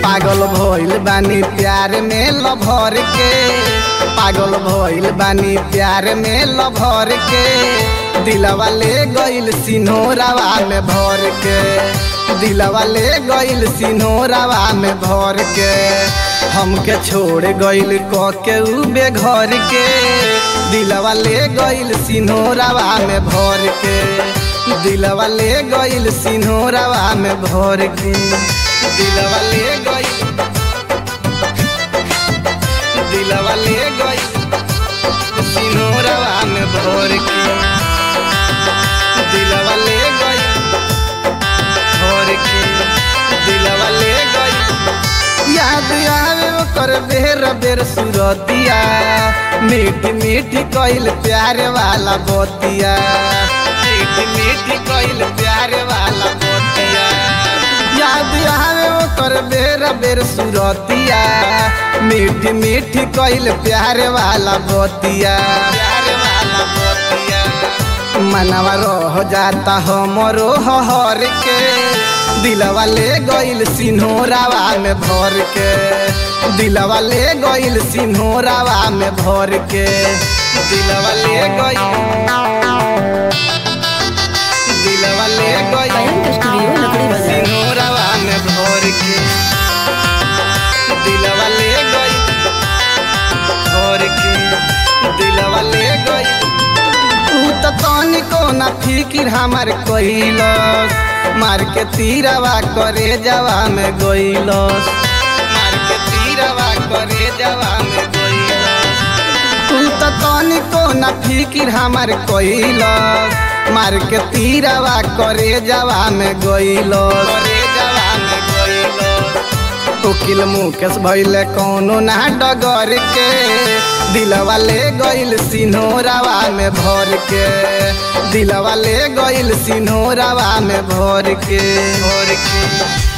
पागल भइल बानी प्यार में लभर के पागल भइल बानी प्यार में लभर के दिलवा ले गइल सिन्होरावा में भर के दिलवा ले गइल सिन्होरावा में भर के हमके छोड़ गइल क के उ बेघर के दिलवा ले गइल सिन्होरावा में भर के दिलवा ले गइल सिन्होरावा में भर के दिलवा ले गइल दिलवा ले गइल सिन्होरावा में भर के दिलवा ले गइल भर के दिलवा ले गइल याद आवे ओकर बेर बेर सुरतिया मीठ मीठ कइल प्यार वाला बतिया मीठ मीठ कइल प्यार वाला बतिया याद आवे ओकर बेर बेर सुरतिया मीठ मीठ कइल प्यार वाला बतिया प्यार वाला बतिया मनवा रह जाता हमरो हर के दिलवा ले गइल सिन्होरावा में भर के दिलवा ले गइल सिन्होरावा में भर के दिलवा ले गइल दिलवा ले गइल कलंक स्टूडियो लकड़ी बाजार सिन्होरावा में भर के दिलवा ले गइल भर के दिलवा ले गइल तू तो तनिको ना फिकिर हमार कइलस मार के तीरवा करे जवा में गइलस मार के तीरवा करे जवा में गइलस तू तो तनिको ना फिकिर हमार कइलस मार के तीरवा करे जवा में गइलस करे जवा में गइलस वकील मुकेश भैले कौनो ना डगर के दिलवा ले गइल सिन्होरावा में भर के दिलवा ले गइल सिन्होरावा में भर के भर के